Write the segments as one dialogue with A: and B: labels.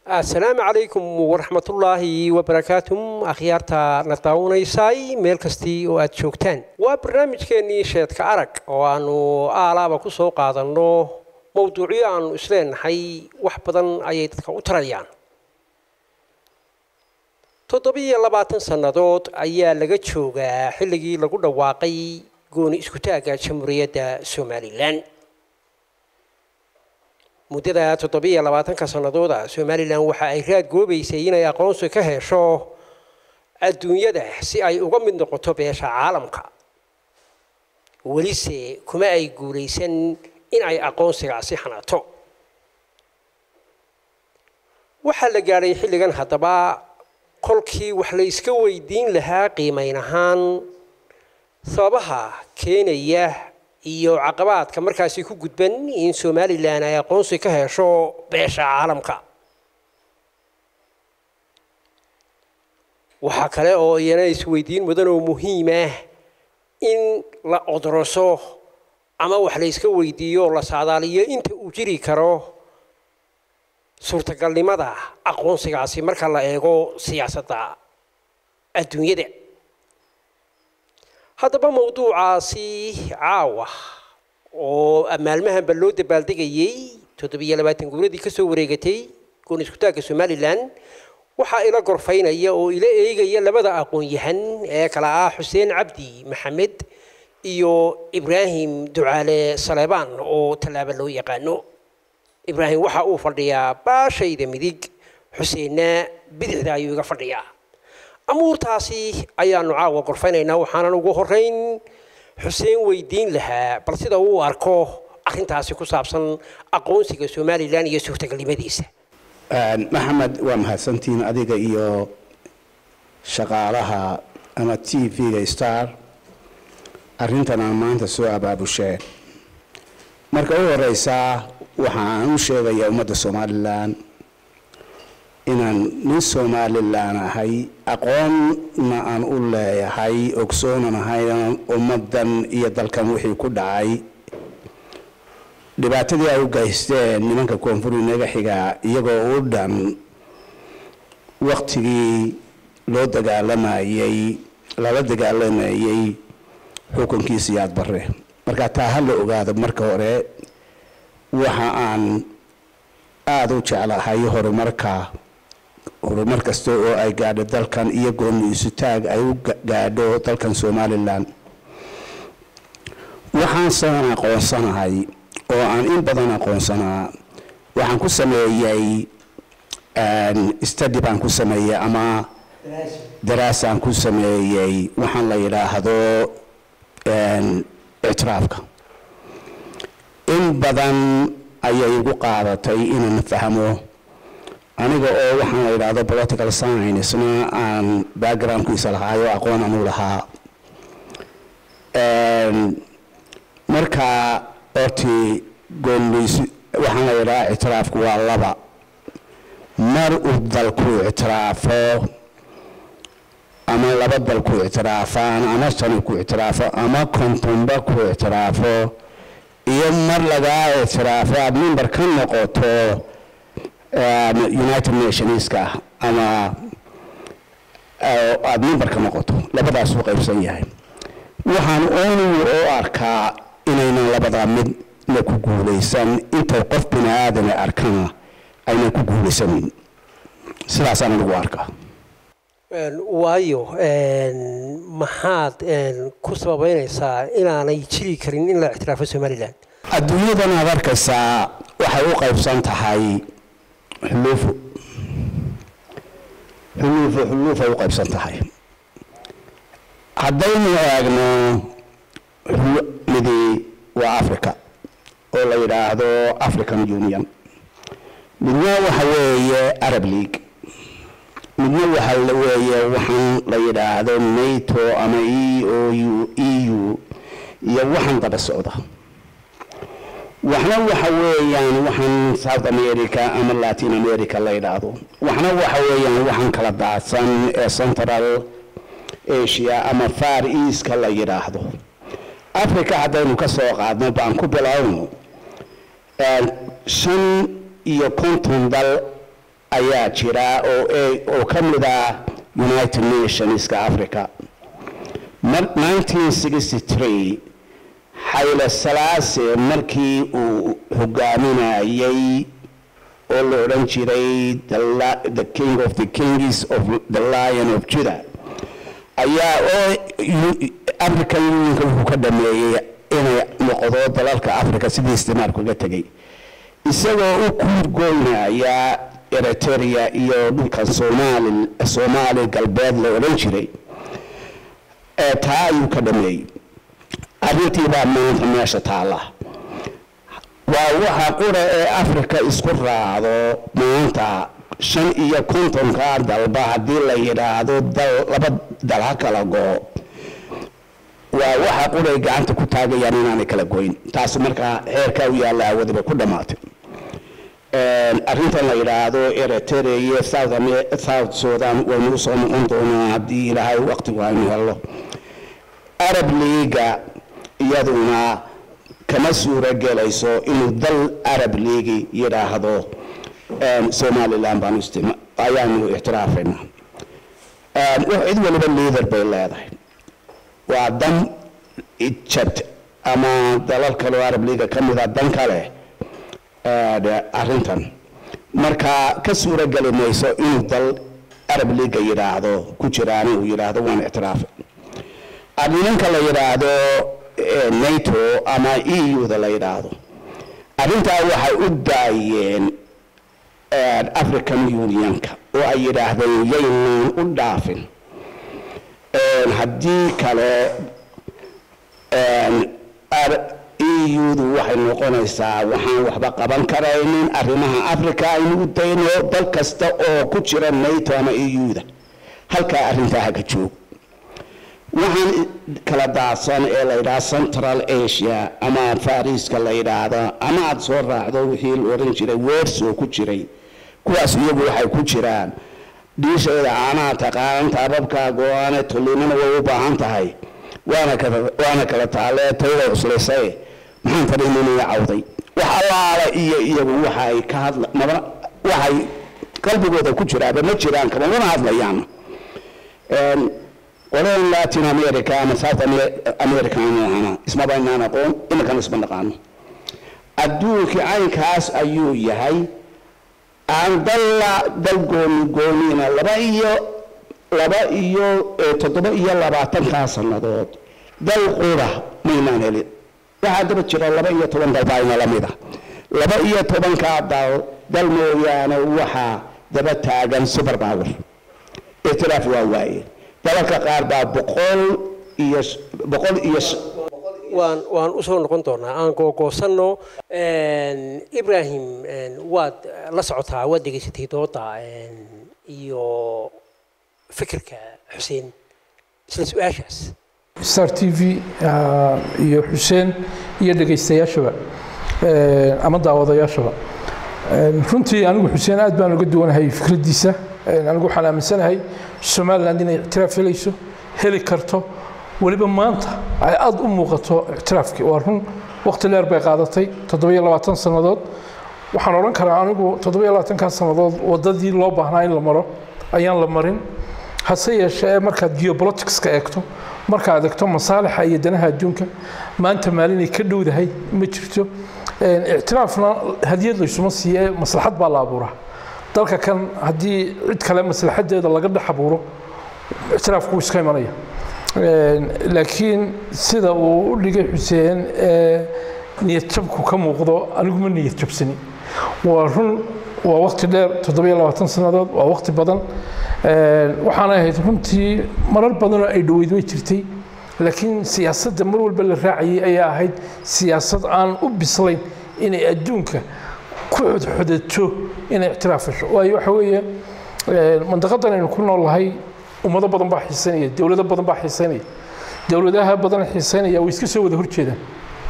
A: asalaamu calaykum waraxmatullaahi wabarakaatuh akhyaarta na daawanaysay meel kastii oo aad joogtaan waa barnaamijkeennii sheedka arag oo aanu aalaaba ku soo qaadanno mowduucyo aanu isleenahay wax badan ayay dadka u tarayaan toddobiyo labaatan sannadood ayaa laga joogaa xilligii lagu dhawaaqay gooni iskutaagga jamhuuriyadda somalilan muddada toddobiyo labaatanka sannadooda somalilan waxa ay raad goobaysay inay aqoonsi ka hesho adduunyada si ay uga mid noqoto beesha caalamka welise kuma ay guulaysan in ay aqoonsigaasi xanato waxaa la gaadhay xilligan haddaba kolkii wax la iska weydiin lahaa qiimayn ahaan sababaha keenaya iyo caqabaadka markaasi ku gudban in somalilan ay aqoonsi ka hesho beesha caalamka waxaa kale oo iyana isweydiin mudan oo muhiim ah in la odroso ama wax la iska weydiiyo oo la saadaaliyo inta uu jiri karo suurtagalnimada aqoonsigaasi marka la eego siyaasadda adduunyada haddaba mawduucaasi caawa oo maalmahanba loo dabaaldegayey toddobiyo labaatan guuradii ka soo wareegatay goon iskutaagga somalilan waxaa ila gorfaynaya oo ila eegaya labada aqoon-yahan ee kala ah xuseen cabdi maxamed iyo ibraahim ducaale saleebaan oo tallaaba loo yaqaano ibraahim waxa uu fadhiyaa baashayda midig xuseenna bidixda ayuu iga fadhiyaa amuurtaasi ayaanu caawa gorfaynaynaa waxaanan ugu horeyn xuseen weydiin lahaa bal sida uu arko arrintaasi ku saabsan aqoonsiga somalilan iyo suurtagalnimadiisa
B: maxamed waa mahadsantihiin adiga iyo shaqaalaha ama t v-ga star arrintan aan maanta soo abaabusheen marka u horeysaa waxa aan u sheegayaa ummadda somalilan inaan nin somalilan ahay aqoonna aan u leeyahay ogsoonan ahay ummaddan iyo dalkan wixii ku dhacay dhibaatadii ay u geysteen nimanka koonfur inaga xigaa iyagoo u dhan waktigii loo dagaalamayey lala dagaalamayey xukunkii siyaad bare marka taa ha la ogaado marka hore waxa aan aada u jeclahay horumarka horumar kasta oo ay gaadho dalkan iyo gooni isutaag ay u gaadho dalkan somalilan waxaan san aqoonsanahay oo aan in badan aqoonsanaa waxaan ku sameeyey study baan ku sameeyey ama daraasaan ku sameeyey waxaan la yidhaahdo ictiraafka in badan ayay igu qaadatay inaan fahmo aniga oo waxaan la yidhaahdo political science-na aan backgroundkiisa lahaayo aqoon anu lahaa marka orti goonleys waxaan la yidhaha ictiraafku waa laba mar uu dalku ictiraafo ama laba dal ku ictiraafaan ama sani ku ictiraafo ama kontonba ku ictiraafo iyo mar lagaa ictiraafo aada member ka noqoto united nationska ama aada member ka noqoto labadaas u qaybsan yahay waxaan oonigu oo arkaa inaynan labadaa midna ku guulaysan intay qof bini aadame arkana aynan ku guulaysanin sidaasaan anigu arkaa
A: waayo maxaad ku sababeynaysaa inaanay jiri karin in la ictiraafo somalilan
B: adduunyadan aad arkaysaa waxay u qaybsan tahay xuluufo xuluufo xuluufay u qaybsan tahay haddaynu eegno midi waa africa oo la yidhaahdo african union midna waxa weeye arab league midna waxa weeye waxaan la yidhaahdo nato ama e o u e u iyo waxaan daba socda waxna waxa weeyaan waxaan south america ama latin america la yidhaahdo waxna waxa weeyaan waxaan kala daadsan ee central asia ama far easka la yidhaahdo africa haddaynu ka soo qaadno baan ku bilowno shan iyo konton dal ayaa jira oo oo ka mid ah united nationska africa mar 1963 xayle salaase markii uu hogaaminayay oo la odhan jiray the, la- the king of the kings of the lion of judah ayaa oo yu- african unionka wuxuu ka dhameeyey inay noqdo dalalka africa sidii isticmaalku uga tegay isagoo u kuurgoynaya eritrea iyo dhulkan soomaali soomaali galbeed la odhan jiray ee taa ayuu ka dhameeyey arrintii baa maanta meesha taalla waa waxa qura ee africa isku raacdo maanta shan iyo kontonka dalba haddii la yidhaahdo dal laba dal ha kala goo waa waxa quray gacanta ku taagayaan inaanay kala goyn taas markaa xeerkaa u yaalla awadaba ku dhammaatay arrintan la yidhaahdo eritrea iyo south Ame- south sudan waynu usoo noqon doonaa haddii ilaahay waqtigu aynu helno arab leaga iyaduna kama suuro gelayso inuu dal arab league yidhaahdo somaliland baanu istima ayaanu ictiraafayna cid waliba leader bay leedahay waa dan egypt ama dalal kale oo arab leaga ka mid a dan kale arrintan marka ka suuro geli mayso inuu dal arab leaga yidhaahdo ku jiraana uu yidhaahdo waan ictiraafay nimanka la yidhaahdo eh, nato ama eu da la yidhaahdo arrintaa waxay u daayeen eh, african unionka oo ay yidhaahdeen yaynaan u dhaafin Eh, haddii kale eu-du waxay noqonaysaa waxaan waxba qaban karaynin arrimaha africa aynu u dayno dal kasta oo ku jira nato ama eu-da halkaa arrintaa haka joog waxaan kala daadsan ee la yidhaha central asia ama fariiska la yidhaahdo ama aada soo raacdo wixii la odhan jiray weersoo ku jiray kuwaas iyagu waxay ku jiraan dhiisheeda caanaha taqaanan taababkaa go-aane tullimana way u baahan tahay waana kala waana kala taalee tayada cuslaysay maxaan fadhiininaya cawday wax allaala iyo iyagu waxay ka hadla maba waxay qalbigooda ku jiraaba ma jiraan kama mana hadlayaan qoladan latin america ama south Ame- america aynu ahana ismaba inaan aqoon iminkana isma naqaano adduunkii caynkaas ayuu yahay aan dalla dal gooni gooniina laba iyo laba iyo eh, toddoba iyo labaatankaa sannadood dal qura maynaan helin waxaa daba jira laba iyo toban dal baa ina la mid ah laba iyo tobankaa dal dal mooyaane waxaa daba taagan super power itiraaf waa waaye dalalka qaar baa boqol iyo s- boqol iyo s-
A: waan waan usoo noqon doonaa aan googoosanno ibrahim waad la socotaa waad degeysatay dooda iyo fikirka xuseen isla su-aashaas
C: star t v ah, iyo xuseen iyo dhegaystayaashaba eh, ama daawadayaashaba Eh, runtii anigu xuseen aad baan uga duwanahay fikraddiisa Eh, anigu waxaan aaminsanahay somaliland inay ictiraaf helayso heli karto weliba maanta ay aad u muuqato ictiraafkii waa run waqti dheer bay qaadatay toddobiyo labaatan sannadood waxaan odhan karaa anigu toddobiyo labaatankaa sannadood waddadii loo baahnaa in la maro ayaan la marin hase yeeshee markaad geopoliticska eegto markaad eegto masaalixa iyo danaha adduunka maanta maalinay ka dhowdahay ma jirto Een, ictiraafna hadiyad laysuma siiye maslaxad baa la abuuraa dalka kan haddii cid kale maslaxadeeda laga dhex abuuro ictiraafku wuu iska imanaya Een, laakiin sida uu u dhigay xuseen ee niyad jabku ka muuqdo anigu ma niyad jabsani waa run waa waqti dheer toddobiyo labaatan sannadood waa waqti badan Een, waxaana ahayd runtii marar badanoo ay dhoweyd way jirtay laakiin siyaasadda mar walba la raacayay ayaa ahayd siyaasad aan u bislayn inay adduunka ku xodxodato inay ictiraaf hesho waayo waxa weeye een, mandaqadan aynu ku noolahay ummado badan baa xiisanaya dowlado badan baa xiisanaya dowladaha badan xiisanaya way iska soo wada horjeedaan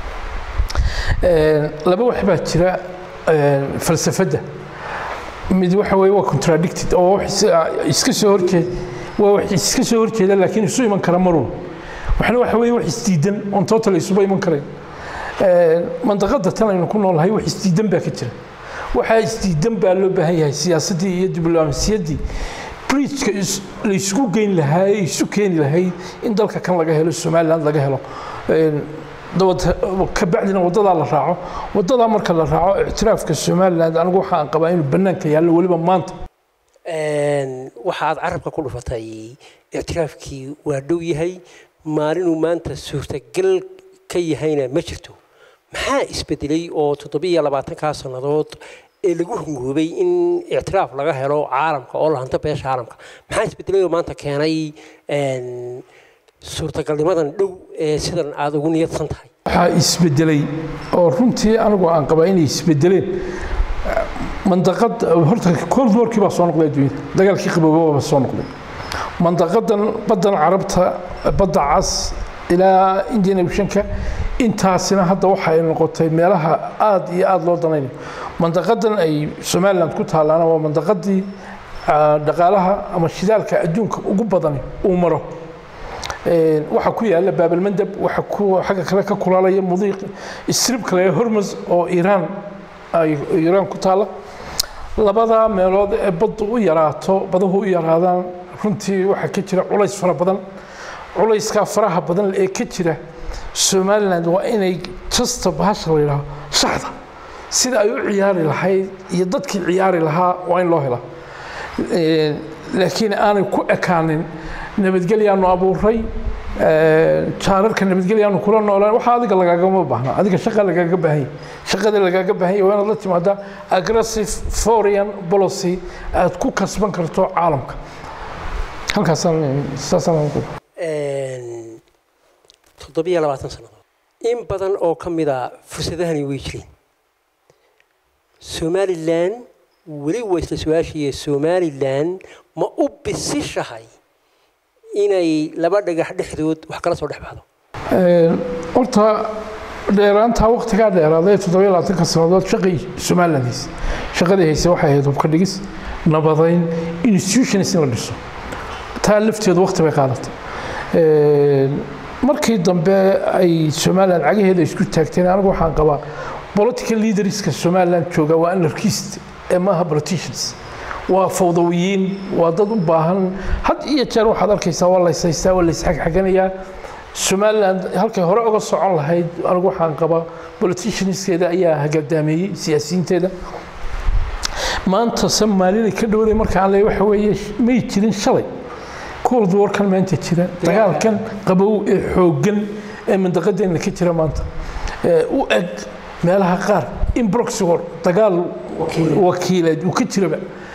C: Een, laba wax baa jira een, falsafadda mid waxa weeye waa contradicted oo wax is- iska soo horjeed waa wax iska soo horjeeda laakiin isu iman kara marun waxna waxa weeye wax isdiidan on total isuba iman karayn Een, mandaqada tan aynu ku noolahay wax isdiidan baa ka jira waxaa isdiidan baa loo baahan yahay siyaasaddii iyo diblomaasiyaddii bridgeka la isugu geyn lahaa ee isu keeni lahayd in dalka kan laga helo somaliland laga helo kabacdina wadadaa la raaco wadadaa marka la raaco ictiraafka somaliland anigu waxaan qabaa inuu bannaanka yaallo weliba maanta
A: waxaad carabka ku dhufatay ictiraafkii waa dhow yahay maalinuu maanta suurtagal ka yahayna ma jirto maxaa isbedelay oo toddobiyo labaatankaa sannadood ee lagu hungoobay in ictiraaf laga helo caalamka oo lahanta beesha caalamka maxaa isbedelay oo maanta keenay suurtagalnimadan dhow ee sidan aada ugu niyadsan tahay
C: waxaa isbedelay oo runtii anigu aan qabaa inay isbedeleen mandaqad horta cold warkii baa soo noqday adduunyada dagaalkii qaboobaba baa soo noqday mandaqadan baddan carabta badda cas ilaa indian oceanka intaasina hadda waxa ay noqotay meelaha aada iyo aada loo danaynayo mandaqadan ay somaliland ku taalaana waa mandaqadii dhaqaalaha ama shidaalka adduunka ugu badan uu maro waxaa ku yaala baabalmandab waxa ku xagga kale ka kulaalaya mudiiq istrib kale hormus oo iiraan ay iiraan ku taala labada meelood ee baddu u yaraato badahu u yaraadaan runtii waxaa ka jira culays fara badan culayskaa faraha badan ee ka jira somaliland waa inay jasta bahasha la yidhaaho shaxda sida ay u ciyaari lahayd iyo dadkii ciyaari lahaa waa in loo helaa laakiin aanay ku ekaanin nabadgelyaanu abuuray jaararka nabadgelyaanu kula noolaan waxa adiga lagaagama baahna adiga shaqa lagaaga baahanya shaqada lagaaga baahanya waa inaad la timaadaa aggressive foreign policy aad ku kasban karto caalamka halkaasaan saasaan
A: toddobiyo labaatan sannadood in badan oo ka mida fursadahani way jireen somalilan weli waa isla su-aashaiyo somalilan ma u bisishahay inay laba dhagax dhexdood wax kala soo dhex baxdo
C: horta dheeraantaa waktigaa dheeraaday toddobiyo labaatanka sannadood shaqay somaliland hayse shaqadii hayse waxay ahayd hubka dhigis nabadayn institutions in la dhiso taa lafteedu wakti bay qaadatay markii dambe ay somaliland cagaheeda isku taagteen anigu waxaan qabaa political leaderska somaliland jooga waa anarchist ee maaha politicians waa fawdawiyiin waa dad u baahan had iyo jeer waxaad arkaysaa waa layshaystaa waa laysxagxaganayaa somaliland halkay hore uga socon lahayd anigu waxaan qabaa politicianskeeda ayaa hagaldaameeyey siyaasiyiinteeda maanta soomaalida ka dhowday markaan leeyahay waxa weeye may jirin shalay cold warkan maanta jira dagaalkan qabow ee xooggan ee mandaqadeenna ka jira maanta u eg meelaha qaar in proxy war dagaal wakiileed uu ka jiraba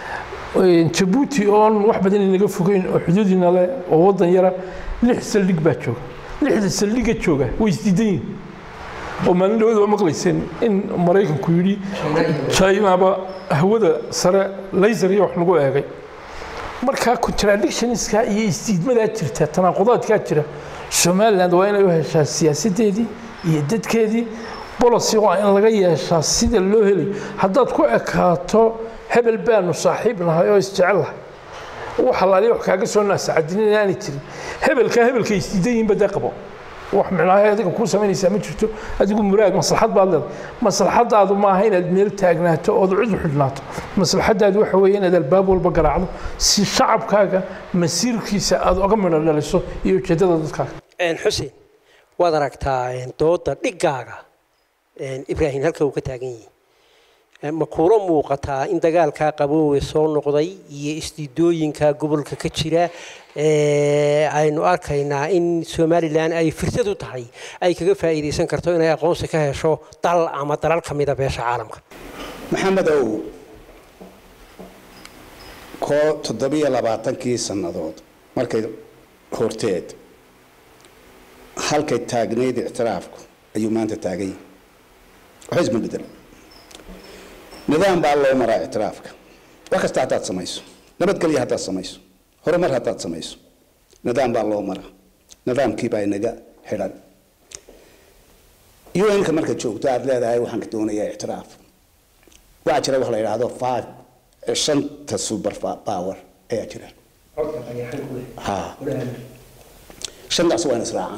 C: jabuuti oon wax badan inaga fogeyn oo xuduudina leh oo waddan yara lix saldhig baa jooga lixda saldhiga jooga way isdiidan yihin oo maalin dhawada waa maqlayseen in maraykanku yidhi chinaba hawada sare laser iyo wax lagu eegay markaa contradictionska iyo isdiidmadaa jirta tanaaqudaadkaa jira somaliland waa inay u heshaa siyaasadeedii iyo dadkeedii bolocy waa in laga yeeshaa sida loo helay haddaad ku ekaato hebel baanu saaxiib nahay oo isjecel lahay wax alaali wax kaaga soo naasacadinin inaanay jirin hebelkaa hebelka isdiidan yihiin badee qabo wax micnaaha adiga kuu samaynaysaa ma jirto adigu muraag maslaxad baad leedahay maslaxadaadu maaha inaad meel taagnaato ood cid u xidhnaato maslaxadaadu waxa weeye inaad albaab walba garaacdo si shacabkaaga masiirkiisa aad oga midho dhaliso iyo ujeeddada dadkaaga
A: xuseen waad aragtaa dooda dhigaaga ibraahim halka uu ka taagan yahay ma kuula muuqataa in dagaalkaa qaboowe soo noqday iyo isdiidooyinka gobolka ka jira aynu arkaynaa in somalilan ay fursad u tahay ay kaga faa'iidaysan karto inay aqoonsi ka hesho dal ama dalal ka mida beesha caalamka
B: maxamedow koo toddobiyo labaatankii sannadood markay horteed halkay taagnayd ictiraafku ayuu maanta taagan yahay waxba isma bedelo nidaam baa loo maraa ictiraafka wax kasta haddaad samayso nabadgelya haddaad samayso horumar haddaad samayso nidaam baa loo maraa nidaamkii baa inaga xidhan un-ka marka joogto aad leedahay waxaan ka doonayaa ictiraaf waxaa jira wax la yidhaahdo five shanta super power ayaa jira ha shantaas waa in israacaan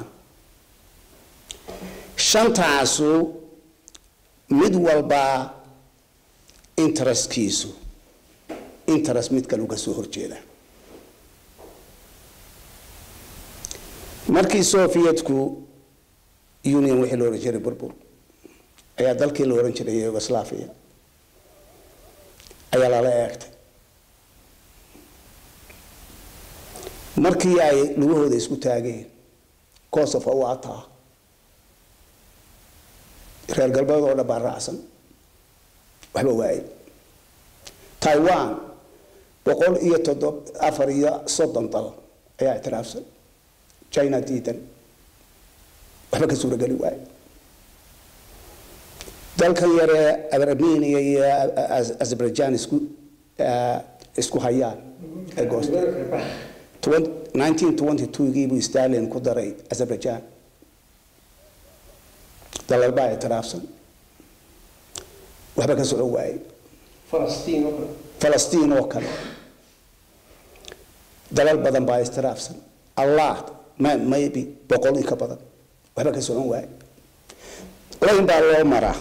B: shantaasu mid walba interestkiisu interest mid kale uga soo horjeeda markii sovietku union wixii la ohan jiray burbur ayaa dalkii la ohan jiray yugoslavia ayaa lala eegtay markii ay lugahooda isku taageen kosovo u ataa reer galbeed oo dhan baa raacsan waxba waaye taiwan boqol iyo toddob afar iyo soddon dal ayaa ictiraafsan china diidan waxba ka suurageli waaye dalkan yaree armenia iyo azerbaijan isku isku hayaan ee goosta 1922gii buu stalin ku daray azerbaijan dalal baa ictiraafsan waxba ka socon waaye falastiin oo kale dalal badan baa istiraafsan allah maybe boqol in ka badan waxba ka socon waaye layn baa loo maraa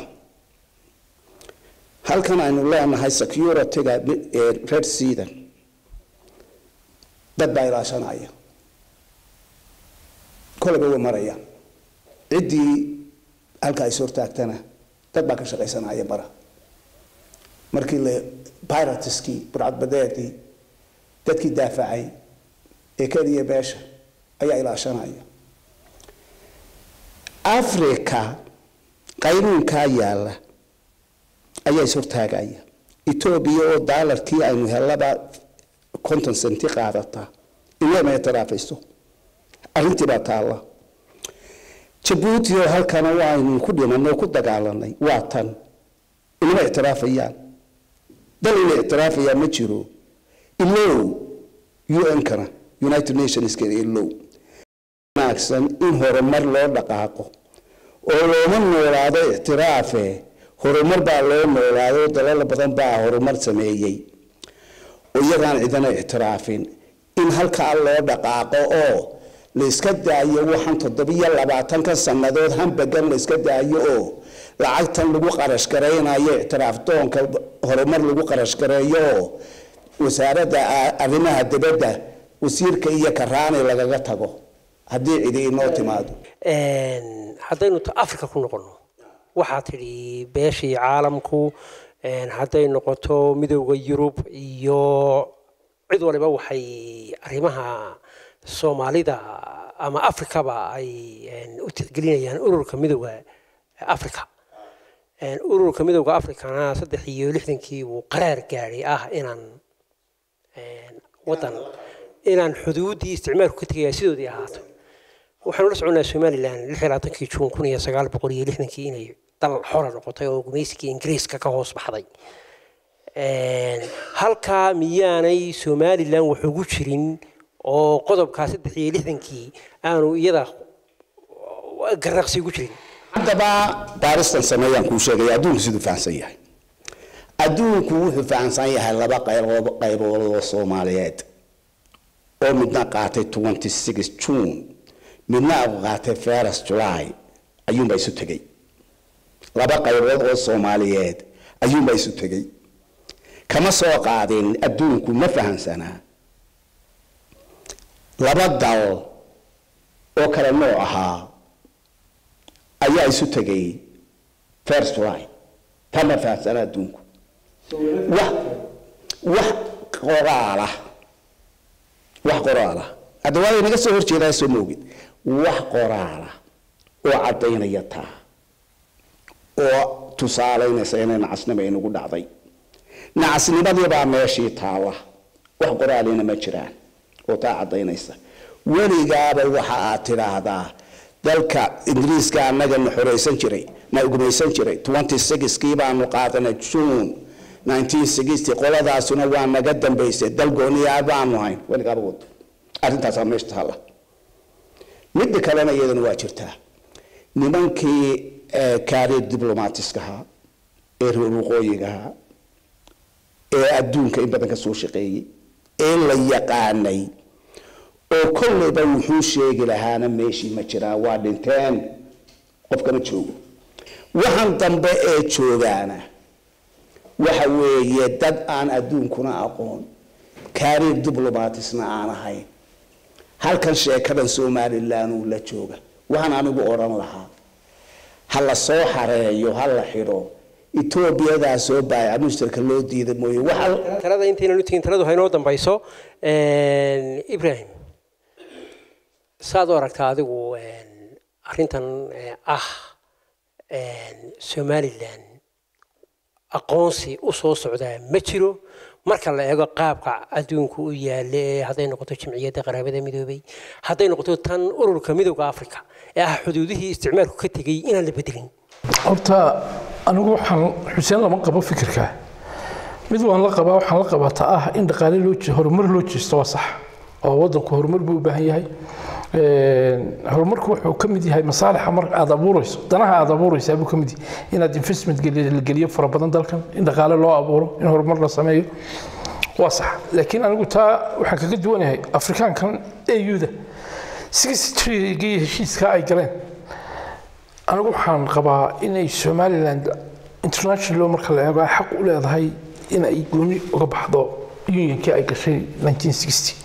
B: halkan aynu leenahay securityga red seadan dad baa ilaashanaya koleba way marayaan ciddii halka is hortaagtana dad baa ka shaqaysanaya bara markii la piratiskii burcadbadeedii dadkii daafacay ee keliya beesha ayaa ilaashanaya africa qaynuunkaa yaalla ayaa is hortaagaya etoobiya oo daalarkii aynu hellaba konton senti qaadataa inama ictiraafayso arrintii baa taalla jabuuti oo halkana waaynu ku dhimanay oo ku dagaalanay waa tan inama ictiraafayaan dal ina ictiraafayaa ma jiro ilow un-kana united nationska ilow wanaagsan in horumar loo dhaqaaqo oo looma noolaado ictiraafe horumar baa loo noolaado dalal badan baa horumar sameeyey oo iyagaan cidana ictiraafin in halkaa loo dhaqaaqo oo la iska daayo waxaan toddobiyo labaatanka sannadood hambagan la iska daayo oo lacagtan lagu qarash garaynayo ictiraaf doonka horumar lagu qarash gareeyo oo wasaaradda arrimaha dibadda wasiirka iyo karaani lagaga tago haddii cidi inoo timaado
A: haddaynu africa ku noqono waxaa tidhi beeshii caalamku hadday noqoto midowda yurub iyo cid waliba waxay arrimaha soomaalida ama africaba ay u tixgelinayaan ururka midowda africa ururka midowda africana saddex iyo lixdankii wuu qaraar gaadhay ah inaan wadan inaan xuduuddii isticmaalku ka tegaya sidoodii ahaato waxaanu la soconaa somalilan lix iyo labaatankii juun kun iyo sagaal boqol iyo lixdankii inay dal xora noqotay oo gumaysigii ingiriiska ka hoos baxday halkaa miyaanay somalilan wax ugu jirin oo qodobkaa saddex iyo lixdankii aanu iyada garnaqsi ugu jirin
B: haddaba baaristan sameeyaan kuu sheegaya adduunku siduu fahamsan yahay adduunku wuxuu fahamsan yahay laba qaybood qaybood oo soomaaliyeed oo midna qaatay twenty six june midna qaatay first july ayuunbaa isu tegey laba qaybood oo soomaaliyeed ayuunbaa isu tegey kama soo qaadin adduunku ma fahamsanaa laba dal oo kale nooc ahaa ayaa isu tegay first july ta ma fahamsanaa adduunku wax wax qoraalah wax qoraalah hadda waa inaga soo horjeedaa soo moogid wax qoraalah oo caddaynaya taa oo tusaalaynaysa inay nacasnimo inagu dhacday nacasnimadii baa meeshii taalla wax qoraalina ma jiraan oo taa caddaynaysa weligaaba waxa aad tidhaahdaa dalka ingiriiska annaga na xoreysan jiray na gumaysan jiray twenty sixkii baanu qaadanay june nineteen sixty qoladaasuna waa naga dambaysay dal gooniyaa baanu hayn weligaaba wado arrintaasaa meesha taalla midda kalena iyadana waa jirtaa nimankii kaariir diblomatiskaha ee reer waqooyigaha ee adduunka in badan ka soo shaqeeyey ee la yaqaanay oo kolleyba wuxuu sheegi lahaana meeshii ma jiraan waa dhinteen qofkama joogo waxaan dambe ee joogaana waxa weeye dad aan adduunkuna aqoon kaariir diblomatisna aan ahayn halkan sheekadan somalilan uu la jooga waxaan anigu odhan lahaa ha la soo xareeyo ha la xidho etoobiyadaa soo baaya mushtarka loo diida mooye waxa
A: talada intaynan u tegin taladu haynoo dambayso ibrahim saad u aragtaa adigu arrintan ah somalilan aqoonsi u soo socdaa ma jiro marka la eego qaabka adduunku u yaale ee hadday noqoto jimciyadda qaraabada midoobay hadday noqoto tan ururka midooda africa ee ah xuduudihii isticmaalku ka tegey inaan la bedelin
C: horta anigu waxaan xuseen lama qabo fikirka mid waan la qabaa waxaan la qabaa ta ah in dhaqaale loo horumar loo jeesto waa sax oo waddanku horumar buu u baahan yahay horumarku wuxuu ka mid yahay masaalixa marka aad abuurayso danaha aad abuuraysaa buu ka mid yahay inaad investment la geliyo fara badan dalkan in dhaqaale loo abuuro in horumar la sameeyo waa sax laakiin anigu taa waxaan kaga duwanahay afrikaankan auda sixtrigii heshiiska ay galeen anigu waxaan qabaa inay somaliland international marka la eego ay xaq u leedahay in ay gooni uga baxdo unionkii ay gashay 1960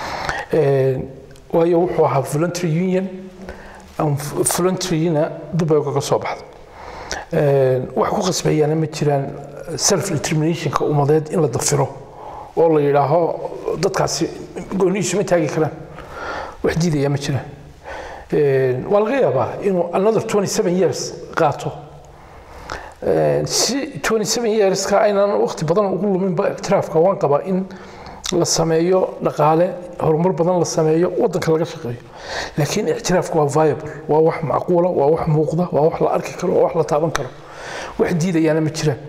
C: waayo wuxuu ahaa voluntary union voluntaryna dib ay ugaga soo baxdo wax ku qasbayaana ma jiraan self determinationka ummadeed in la dafiro oo la yidhaaho dadkaasi goonihiisu ma taagi karaan wax diidaya ma jiraan waa laga yaabaa inuu another 27 years qaato si 27 yearska aynan waqti badan ugu luminba ictiraafka waan qabaa in la sameeyo dhaqaale horumar badan la sameeyo wadanka laga shaqeeyo laakiin ictiraafku waa viable waa wax macquula waa wax muuqda waa wax la arki karo waa wax la taaban karo wax diidayaana ma jiraan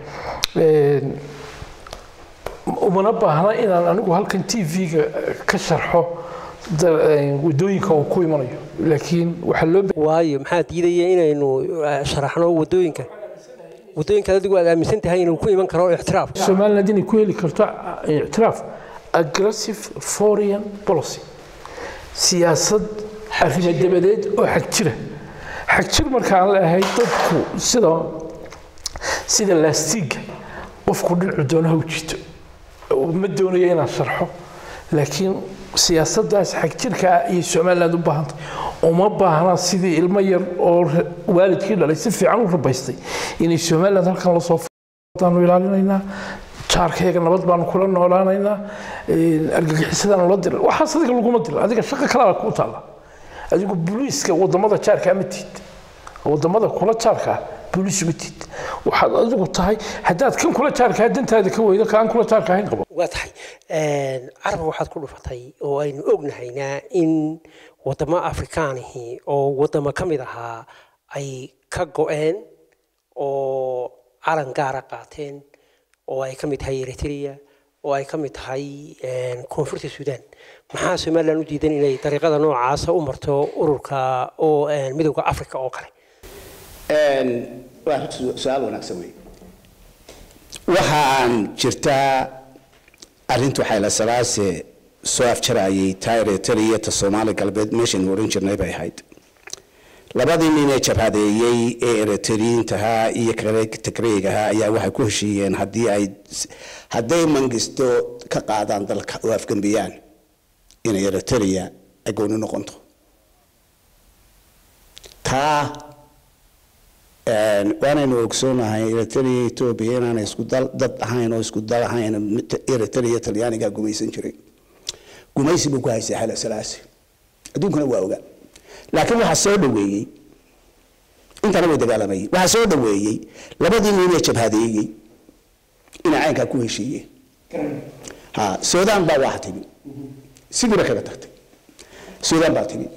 C: umana baahna inaan anigu halkan t v-ga ka sharxo wadooyinka uu ku imanayo laakiin waxaa loo
A: waayo maxaa diidaya inaynu sharaxno wadooyinka wadooyinka adigu aad aaminsan tahay inuu ku iman karo ictiraaf
C: somaliland inay ku heli karto ictiraaf aggressive foreign policy siyaasad arrimo dabadeed oo xag jira xag jir markaan leeyahay dadku sida sida laastiga qofku dhinacu doonaha u jito ma doonayo inaan sharxo laakiin siyaasaddaas xag jirka ah ayay somaliland u baahantay uma baahna sidii ilmo yar oo waalidkii dhalay si fiican u rabaystay inay somaliland halkan lasoo daanu ilaalinaynaa jaarkayaga nabad baanu kula noolaanaynaa argagixisadaanu la dira waxaas adiga laguma dilo adiga shaqo kalaa kuu taalla adigu booliiska wadamada jaarkaa ma tiid wadamada kula jaarkaa booliis ma tiid waxaad adigu tahay haddaad kan kula jaarkaa dantaada ka weydo kaan kula jaarka ahayn qabo
A: waa tahay carab waxaad ku dhufatay oo aynu ognahaynaa in wadamo afrikaanihii oo wadamo ka mid ahaa ay ka go-een oo calan gaara qaateen oo ay ka mid tahay eritrea oo ay ka mid tahay koonfurta suudaan maxaa somalilan u diidan inay dariiqada noocaasa u marto ururka oo midowda africa oo kale
B: waa su-aal wanaagsan wey waxaan jirtaa arrintu xayla salaase soo afjarayay taa eritrea ta soomaali galbeed meeshaynu oran jirnay bay ahayd labadii nin ee jabhadeeyey ee eritriintahaa iyo tigreegahaa ayaa waxay ku heshiiyeen haddii ay hadday mangisto ka qaadaan dalka oo afgambiyaan inay eritrea ay gooni noqonto taa waanaynu ogsoonahay eritrea etoobiya inaanay isku dad ahayn oo isku dal ahayn eritrea talyaanigaa gumaysan jiray gumaysi buu ku haystay xala salaasi adduunkuna waa ogaa laakiin waxaa soo dhaweeyey intana way dagaalamayeen waxaa soo dhaweeyey labadii nin ee jabhadeeyey inay caynkaa ku heshiiyeen ha suudaan baa wax timi sidiiba kaga tagtay suudaan baa timi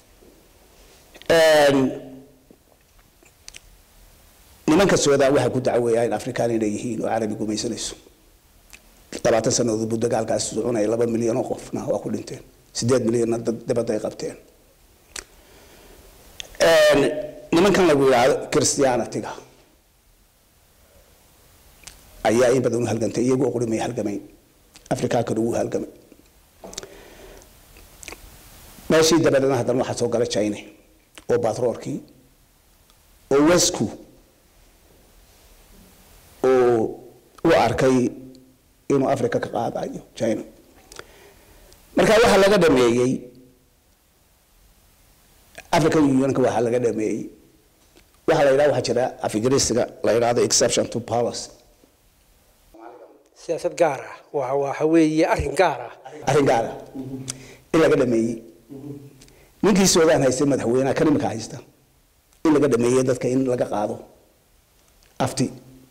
B: nimanka suudaan waxay ku dacweeyaan afrikaan inay yihiin oo carabi gumaysanayso labaatan sannadood buu dagaalkaas soconaya laba milyan oo qofna waa ku dhinteen sideed milyanna dad dibadda ay qabteen nimankan lagu yidhaahdo christianatiga ayaa in badan u halgantay iyagoo qurimay halgamayn afrikaankana wuu halgamay meeshii dabadeedna haddana waxaa soo gala china oo batroorkii oo wesku oo u arkay inuu africa ka qaadayo china marka waxaa laga dhameeyey african unionka waxaa laga dhameeyey waxaa la yidhaha waxaa jira afigristiga la yidhahdo exception to policy
A: siyaasad gaar ah waa waxa weeye arrin gaar ah
B: arrin gaar ah in laga dhameeyey ninkii suudaan haystay madaxweynaha kan imika haysta in laga dhameeyey dadka in laga qaado afti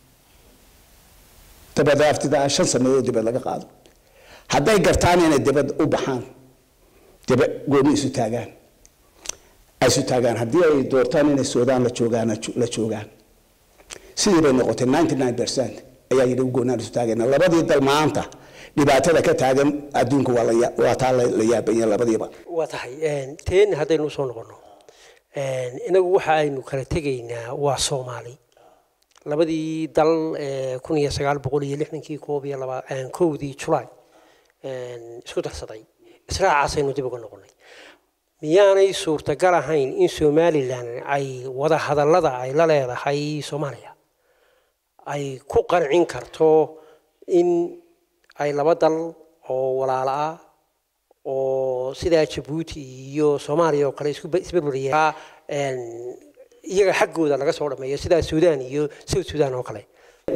B: dabada aftida shan sanadood dibad laga qaado hadday gartaan inay dibad u baxaan daba gooni isu taagaan ay isu taagaan haddii ay doortaan inay suudaan la joogaan la joogaan sidii bay noqotay ninety nine percent ayaa yidhi goonaan isu taagayna labadii dal maanta dhibaatada ka taagan adduunka waa la waa taa la yaabanya labadiiba
A: waa tahay teen haddaynu usoo noqono inagu waxa aynu kala tegaynaa waa soomaali labadii dal kun iyo sagaal boqol iyo lixdankii koob iyo laba kowdii julaay isku darsaday israacaasaynu dib uga noqonay miyaanay suurtagal ahayn in somalilan ay wada hadallada ay la leedahay soomaaliya ay ku qancin karto in ay laba dal oo walaalo ah oo sidaa jabuuti iyo soomaaliya oo kale isberberya iyaga xaggooda laga soo dhameeyo sidaa suudaan iyo south suudaan oo kale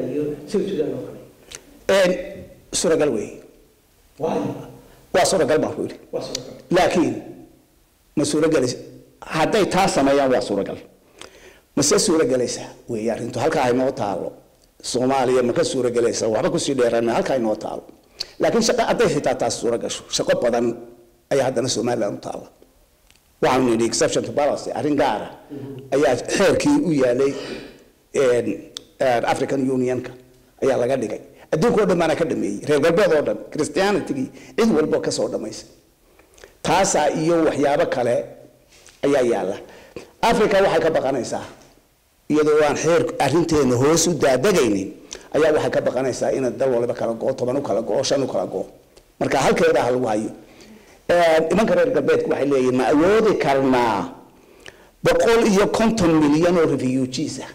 B: suuragal wey waa suuragal baan ku yidhi laakiin ma suuragelaysa hadday taa sameeyaan waa suuragal mase suuragelaysaa wey arrintu halkaa haynoo taalo soomaaliya ma ka suuragelaysa waxba kusii dheeraan halkaa haynoo taalo laakiin shaqo hadday xitaa taas suura gasho shaqo badan ayaa haddana somaliland u taalla waxaanu nidhi exception to policy arrin gaara ayaa xeerkii u yaalay african unionka ayaa laga dhigay adduunka o dhan baana ka dhameeyey reer galbeed oo dhan christianitigii cid walba kasoo dhamaysay taasaa iyo waxyaabo kale ayaa yaalla africa waxay ka baqanaysaa iyadoo aan xeer arrinteena hoos u daadegaynin ayaa waxay ka baqanaysaa inay dal waliba kala goo toban u kala goo shan u kala goo marka halkeeda ha lagu hayo nimanka reer galbeedku waxay leeyihin ma awoodi karnaa boqol iyo konton milyan oo refugees ah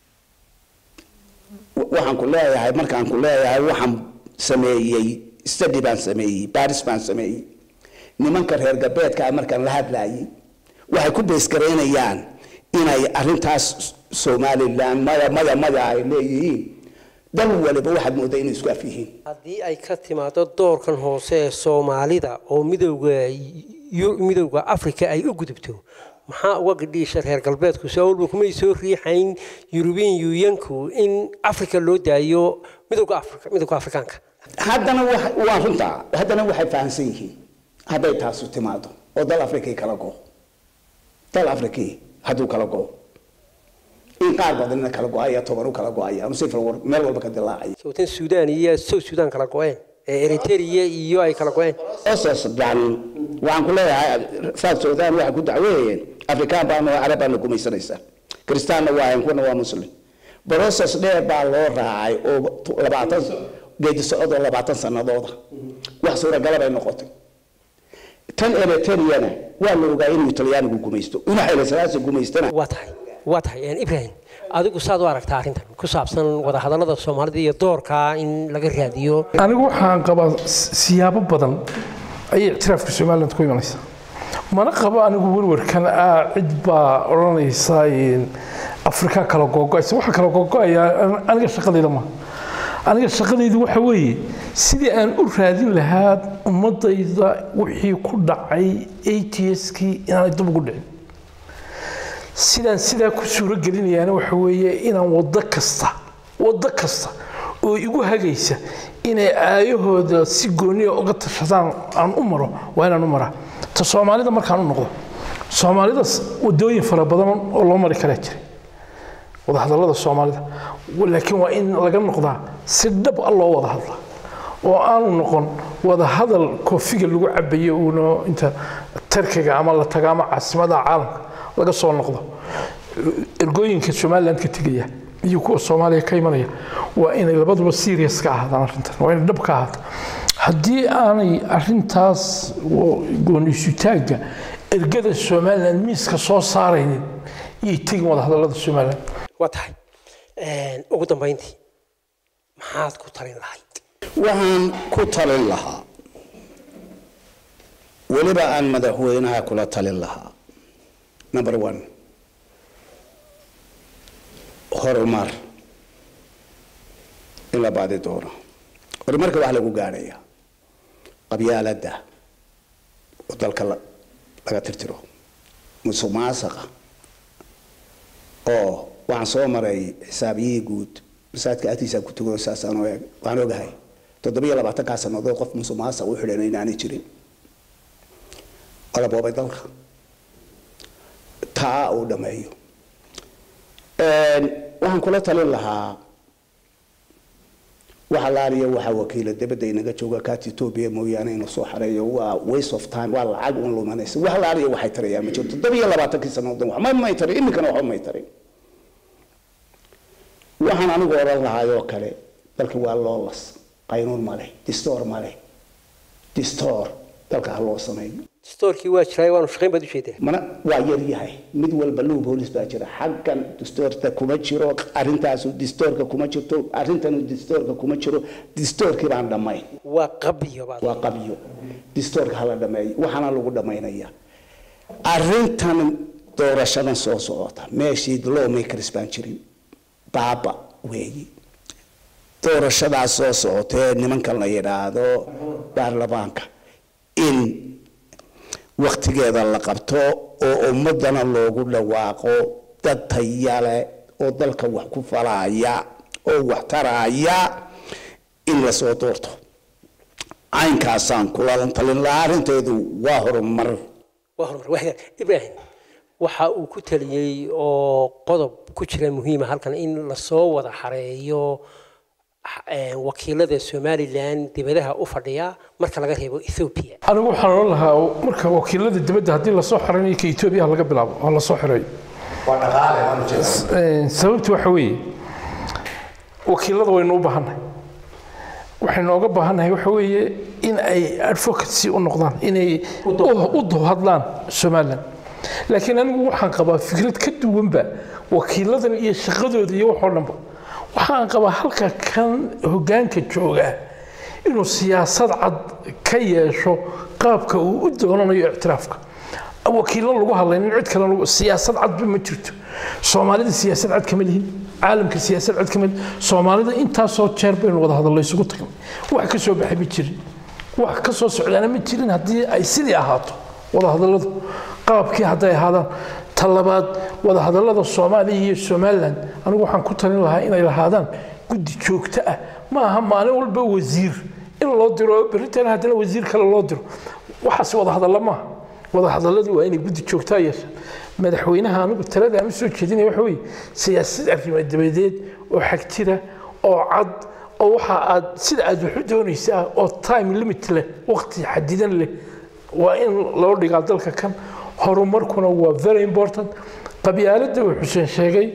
B: waxaan ku leeyahay markaan ku leeyahay waxaan sameeyey study baan sameeyey baris baan sameeyey nimanka reer galbeedka markaan la hadlayay waxay ku beesgareynayaan inay arrintaas somaliland maya maya maya ay leeyihiin dal waliba waxaad moodaa inay isku af yihiin
A: haddii ay ka timaado doorkan hoose ee soomaalida oo midowga midowga africa ay u gudubto maxaa uga gadhiisha reer galbeedku soo walba kumay soo riixayn yurubian yuuyanku in africa loo daayo midowga africa midowga afrikaanka
B: haddana waa runtaa haddana waxay fahamsan yihiin hadday taasu timaado oo dal africii kala go dal africii hadduu kala go in qaar badanina kala go-aya toban u kala go-aya ama sifar meel walba ka dilaacaya
A: sawtan suudaan iyo south suudaan kala go-een ee eritrea iyo ay kala go-een
B: osas yani waxaan ku leeyahay south sudan waxay ku dacweeyeen afrikaan baanu carab baana gumaysanaysaa kristaanna waa ahayn kuwana waa muslim process dheer baa loo raacay oo labaatan geedi socod oo labaatan sanadooda wax suuragala bay noqotay tan eritreana waa la ogaa inuu talyaanigu gumaysto inuu xaylasalaasi gumaystana
A: waa tahay waa tahay ibrahim adigu saad u aragtaa arrintan ku saabsan wadahadallada soomaalida iyo doorka in laga raadiyo
C: anigu waxaan qabaa siyaabo badan ayay ictiraafka somaliland ku imanaysaa mana qabo anigu werwarkan ah cid baa odhanaysa afrika kala googo'aysa waxa kala googo'aya aniga shaqadayda ma aniga shaqadaydu waxa weeye sidii aan u raadin lahaa ummadayda wixii ku dhacay atskii inaanay dib ugu dhicin sidaan sidaa ku suuro gelinayaana waxa weeye inaan waddo kasta waddo kasta oo igu hagaysa inay aayahooda si gooniya uga tashadaan aan u maro waa inaan u maraa ta soomaalida markaan u noqdo soomaalida wadooyin fara badan oo loo mari karaa jira wadahadallada soomaalida laakiin waa in laga noqdaa si dhab a loo wada hadla oo aanu noqon wada hadal koofiga lagu cabayo uuna inta tarkiga ama la taga ama caasimada caalamka laga soo noqdo ergooyinka somaliland ka tegaya iyo kuwa soomaaliya ka imanaya waa inay labaduba serious ka ahaadaan arrintan waa inay dhab ka ahaato haddii aanay arrintaas gooniisutaagga ergada somaliland miiska soo saaraynin iyay tegin wada hadallada somaliland
A: waa tahay ugu dambayntii maxaad ku talin lahayd
B: waxaan ku talin lahaa weliba aan madaxweynaha kula talin lahaa number one horumar in la baadi doono horumarka wax lagu gaadhaya qabyaaladda oo dalka la- laga tirtiro musuq maasaqa oo waxaan soo maray xisaabiyihii guud masaajidka agtiisa ku tugo saasaan u eeg waan ogahay toddobiyo labaatankaa sannadood qof musuq maasaq u xidhan inaanay jirin wala boobay dalka taa uu dhameeyo waxaan kula talin lahaa waxa laaliya waxaa wakiila dabadda inaga jooga kaati etoobiya mooyaane inuu soo xareeyo waa waste of time waa lacag un lumanaysa wax laaliya waxay tarayaan ma jirto toddobiyo labaatankii sannadood waxma may tarin iminkana waxba may tarin waxaan anigu odhan lahaayoo kale dalka waa loolas qaynuun male distoor male distoor dalka ha loo sameeyo
A: stoorkii waa jiray waanu shaqayn baad u jeedaa
B: mana waa yar yahay mid walba luu boolis baa jira xaggan distoorta kuma jiro arrintaasu distoorka kuma jirto arrintanu distoorka kuma jiro distoorkii baan dhammayn
A: waa qabiyo baad
B: waa qabyo distoorka hala dhameeyo waxaana lagu dhammaynaya arrintan doorashadan soo socota meeshii lawmakers baan jirin baaba weeyi doorashadaas soo socota ee nimankan la yidhaahdo baarlamaanka in waktigeeda la qabto oo ummadana loogu dhawaaqo dad tayale oo dalka wax ku falaya oo wax taraya in lasoo doorto caynkaasaan kula talin lahaa arrinteedu waa horumar
A: waa horumar waa hagaag ibraahim waxa uu ku taliyey oo qodob ku jira muhiima halkan in lasoo wada xareeyo eh, wakiilada somalilan dibadaha u fadhiya marka laga reebo ethoobia
C: anigu waxaan odhan lahaa marka wakiilada dibadda haddii lasoo xiranayo ka etoobiya laga bilaabo oo lasoo xirayo Een, sababtu waxa weeye wakiilada waynu u baahannahay waxaynu oga baahannahay waxa weeye in ay advocacy u noqdaan inay u- u dowhadlaan somalilan laakiin anigu waxaan qabaa fikrad ka duwanba wakiiladan iyo shaqadooda iyo waxoo dhanba waxaan qabaa halka kan hoggaanka jooga inuu siyaasad cad ka yeesho qaabka uu u doonanayo ictiraafka wakiilo lagu hadlaynin cid kale lagu- siyaasad cadba ma jirto soomaalida siyaasad cad kama lihin caalamka siyaasad cad kama lihin soomaalida intaasoo jeer baynu wada hadallo isugu tagnay wax ka soo baxay ma jirin wax ka soo socdaana ma jirin haddii ay sidii ahaato wada hadalladu qaabkii hadday ahaadaan ta labaad wada hadallada soomaaliya iyo somalilan anigu waxaan ku talin lahaa inay lahaadaan guddi joogto ah ma aha maalin walba wasiir in loo diro oo berritana haddana wasiir kale loo diro waxaas wada hadalla maaha wada hadalladu waa inay guddi joogtaa yeeshaan madaxweynaha anigu talada ama soo jeedinaya waxa weeye siyaasad arrimo dabadeed oo xagtira oo cad oo waxa aad sida aad wax u doonaysaa oo time limit leh waqti xadidan leh waa in loo dhigaa dalka kan horumarkuna waa very important qabyaaladda uu xuseen sheegay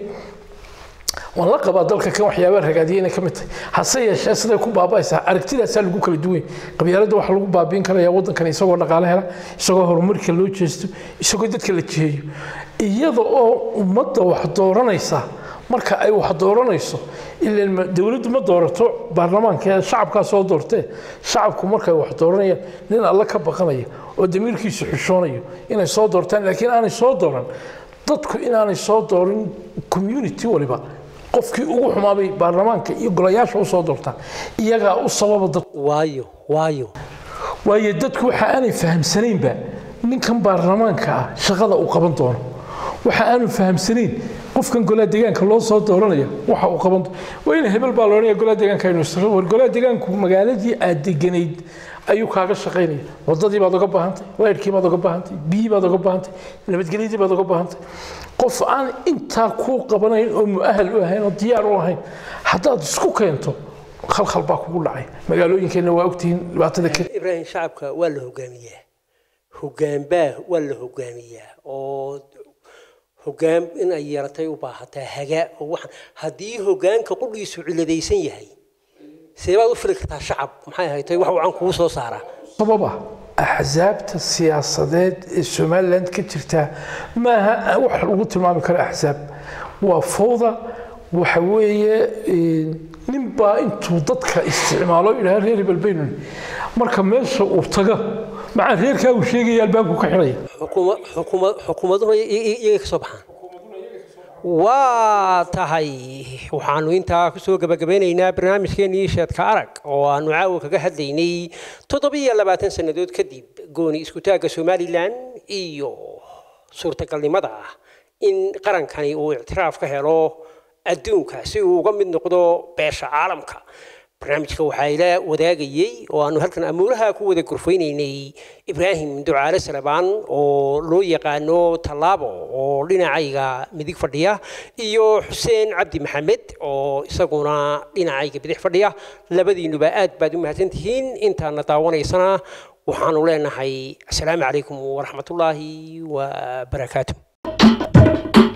C: waan la qabaa dalka kan waxyaabaa ragaadiya inay ka mid tahay hase yeeshee siday ku baaba'aysaa aragtidaasaa lagu kala duwan qabyaaladda waxaa lagu baabiin karaya waddankan isagoo dhaqaale hela isagoo horumarka loo jeesto isagoo dadka la jiheeyo iyada oo ummadda wax dooranaysa marka ay wax dooranayso ilaan ma- dowladdu ma doorato baarlamaanka ee shacabkaa soo doortee shacabku markay wax dooranayaan nin alle ka baqanaya oo damiirkiisu xishoonayo inay soo doortaan laakiin aanay soo dooran dadku inaanay soo doorin community waliba qofkii ugu xumaabay baarlamaanka iyo golayaasha u soo doortaan iyagaa u sababa dad
A: waayo waayo
C: waayo dadku waxa aanay fahamsanaynba ninkan baarlamaanka ah shaqada uu qaban doono waxa aanu fahamsanayn qofkan golaha deegaanka loo soo dooranaya waxa uu qaban doono waa in hebel baa loodhanaya golaha deegaanka aynu isra war golaha deegaanku magaaladii aad deganayd ayuu kaaga shaqaynaya wadadii baad uga baahantay laydhkii baad uga baahantay biyii baad uga baahantay nabadgelyadii baad uga baahantay qof aan intaa kuu qabanayn oo mu'ahal u ahayn oo diyaar u ahayn haddaad isku keento khalkhal baa kugu dhacay magaalooyinkeenna waa ogtihiin dhibaatada ka
A: ibraahim shacabka waa la hogaamiyaa hogaanbaa waa la hogaamiyaa oo hogaan in ay yeelatay u baahataa hagaa oo waxaan haddii hogaanka qudhiisu ciladaysan yahay see baad u fili kartaa shacab maxay ahayd wax wacan kugu soo saaraa
C: sabab ah axsaabta siyaasadeed ee somaliland ka jirta maaha wax lagu tilmaami karo axsaab waa fowda waxa weeye nin baa intuu dadka isticmaalo idhaha reer hebel baynu marka meesha uu tago macaa reerkaa uu sheegaya albaabku ka xidhaya
A: xukuma- xukuma- xukuumaduhu i- i- iyagay ka soo baxaan waa tahay waxaanu intaa kusoo gabagabeynaynaa barnaamijkeenii sheedka arag oo aanu caawa kaga hadlaynay toddobiyo labaatan sannadood kadib gooni iskutaagga somalilan iyo suurtagalnimada ah in qarankani uu ictiraaf ka helo adduunka si uu uga mid noqdo beesha caalamka barnaamijka waxaa ila wadaagayey oo aanu halkan amuuraha ku wada gurfaynaynay ibraahim ducaale salabaan oo loo yaqaano tallaabo oo dhinacayga midig fadhiya iyo xuseen cabdi maxamed oo isaguna dhinacayga bidix fadhiya labadiinuba aad baad u mahadsantihiin intaana daawanaysana waxaanu leenahay asalaamu calaykum waraxmatullaahi wabarakaatu